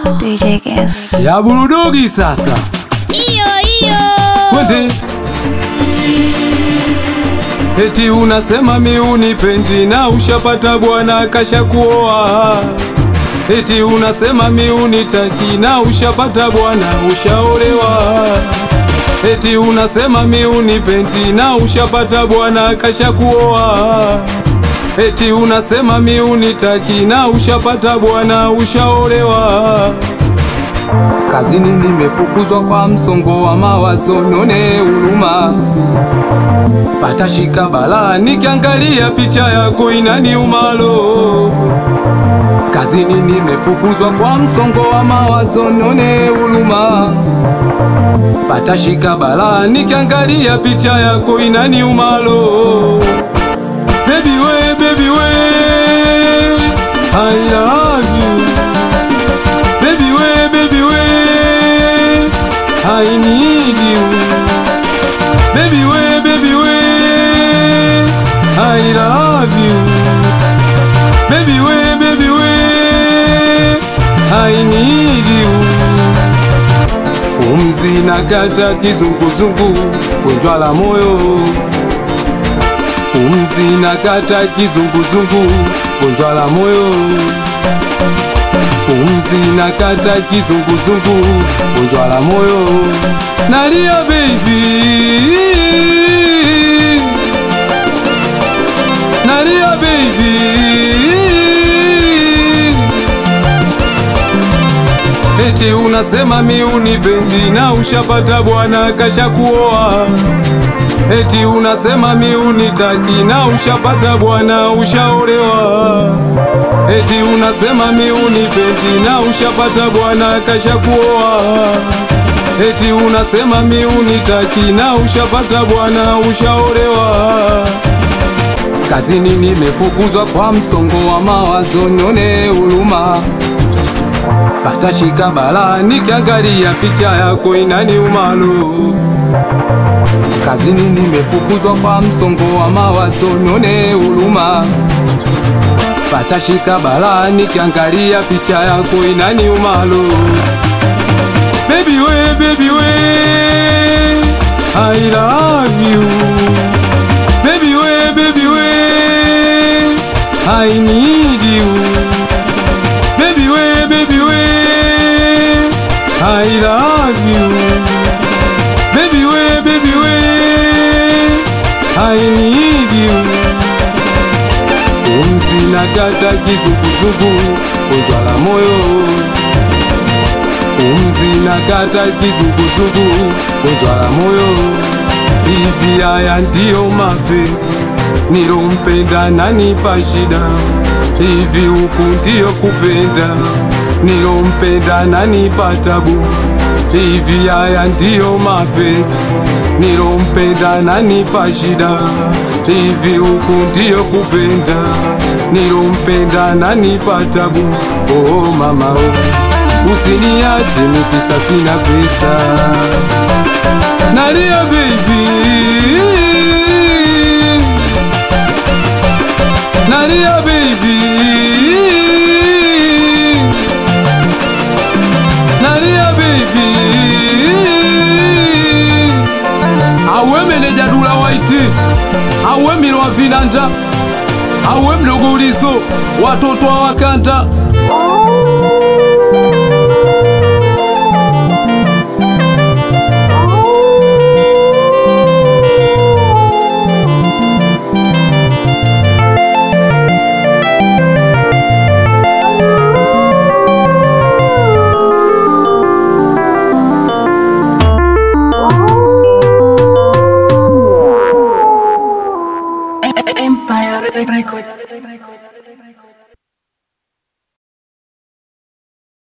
DJ Guess. ya burudogi sasa Iyo iyo. twende eti unasema mi unipendi na ushapata bwana kasha kuoa eti unasema mi unitaki na ushapata bwana ushaolewa eti unasema mi unipendi na ushapata bwana kasha kuoa eti unasema mi unitaki na ushapata bwana ushaolewa Kazini nimefukuzwa kwa msongo wa mawazo, none huruma. Patashika balaa nikiangalia picha yako inaniumalo. Kazini nimefukuzwa kwa msongo wa mawazo, none huruma. Patashika balaa nikiangalia picha yako inaniumalo. Baby we, baby we, I love you. Baby way, baby way, I need you. Baby way, baby way, I love you. Baby way, baby way, I need you. Pumzi na kata kizunguzungu, gonjwa la moyo. Pumzi na kata kizunguzungu, gonjwa la moyo pumzi na kata kizunguzungu, gonjwa la moyo nalia baby, nalia baby. Eti unasema mi unipendi na ushapata bwana kasha kuoa. Eti unasema mi unitaki na ushapata bwana ushaolewa. Eti unasema mi unipendi na ushapata bwana kasha kuoa. Eti unasema mi unitaki na ushapata bwana ushaolewa. Kazini nimefukuzwa kwa msongo wa mawazo, nione huruma. Patashika balaa nikiangalia picha yako inaniumalo. Kazini nimefukuzwa kwa msongo wa mawazo, nione huruma. Patashika balaa nikiangalia picha yako inaniumalo. Baby we, baby we, I love you. Baby we, baby we, I need you. Baby we, baby we, I love you. Baby we, baby we, I need you. Pumzi na kata kizunguzungu, gonjwa la moyo. Pumzi na kata kizunguzungu, gonjwa la moyo. Hivi haya ndiyo mapenzi nilompenda nanipa shida. Hivi huku ndiyo kupenda nilompenda nanipa tabu. Hivi haya ndiyo mapenzi nilompenda nanipa shida. Hivi huku ndiyo kupenda nilompenda nanipa tabu. Oh mama oh, usiniache nikisa sina pesa. Nalia baby, nalia baby, nalia baby. Awe meneja Dula White, awe Milwa Vinanda, awe mdogo Ulizo, watoto wa Wakanda. Empire Record.